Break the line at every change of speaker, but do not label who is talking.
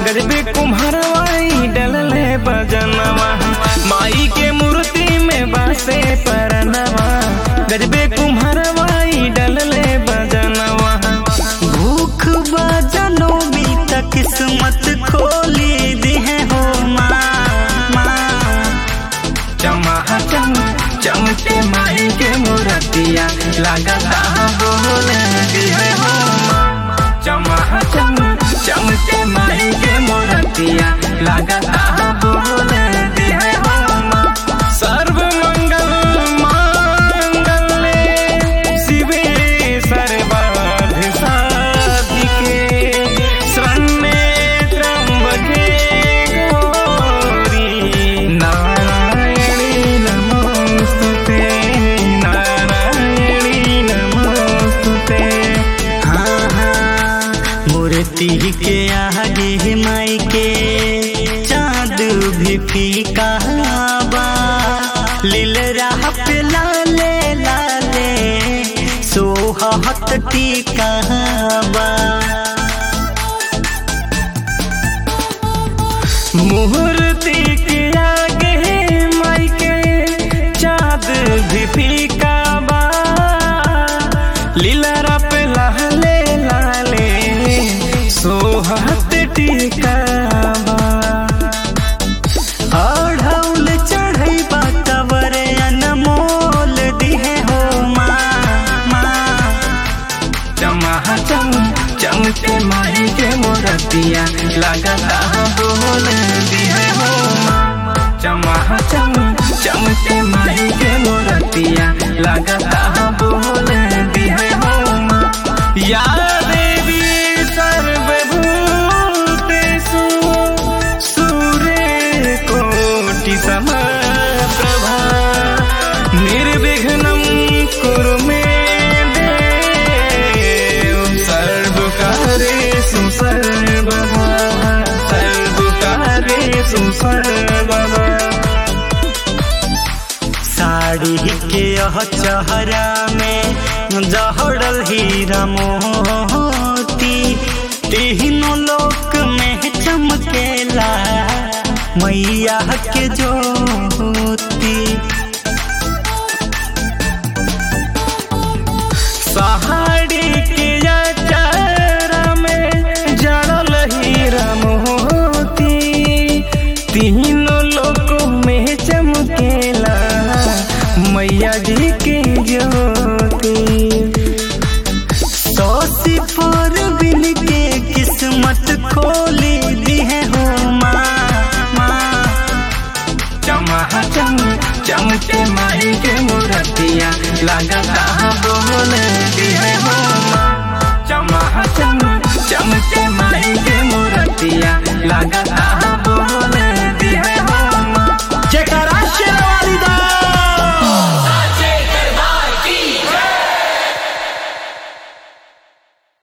गजबे कुम्हारवाई डलले बजनवा माई के मूर्ति में बासे परनवा गजबे कुम्हारवाई डलले बजनवा
भूख बजनो भी त किस्मत खोली दी है हो माँ माँ
चमा चम चमके माई के मूर्तिया लगता बोले दिहे हो चमा चम चमके माई के मूर्तिया लगता बोले दिहे हो सर्व मंगल मांगल्ये शिवे सर्वार्थ साधिके शरण्ये त्र्यंबके गौरी नारायणी नमोस्तुते नारायणी नमोस्तुते
हाँ हाँ मूर्ति के आगे माई के चाँद भी फीका बा लील राह पे लाले लाले सोहत टीका बा
मूर्ति के आगे माई के चाँद भी फीका बा लीला पे लाले लाले सोहत टीका बा
अढ़ौल चढ़ई बातवर अनमोल दिहे हो माँ माँ
चमा चम चमके माई के मोरतिया लगता बोल दिहे हो चमा चम चमके माई के मोरतिया लगता बोल दिहे हो या देवी सर्वभूतेषु सूर्य कोटि समप्रभा निर्विघ्नं कुरु मे देव सर्वकार्येषु सर्वदा सर्वकार्येषु सर्वदा
साड़ी के यह चेहरा में जहड़ल हीरा मोती तीनों लोक में चमकेला मैया के ज्योति
साड़ी के अचारा में जड़ल हीरा मोती तीनों लोकों में चमकेला मैया जी के ज्योति
सोसी पर बिन के किस्मत खोली दी है हो माँ माँ
चमा चम चमके माई के मूर्तिया लगता बोल दिहे हो चमा चम चमके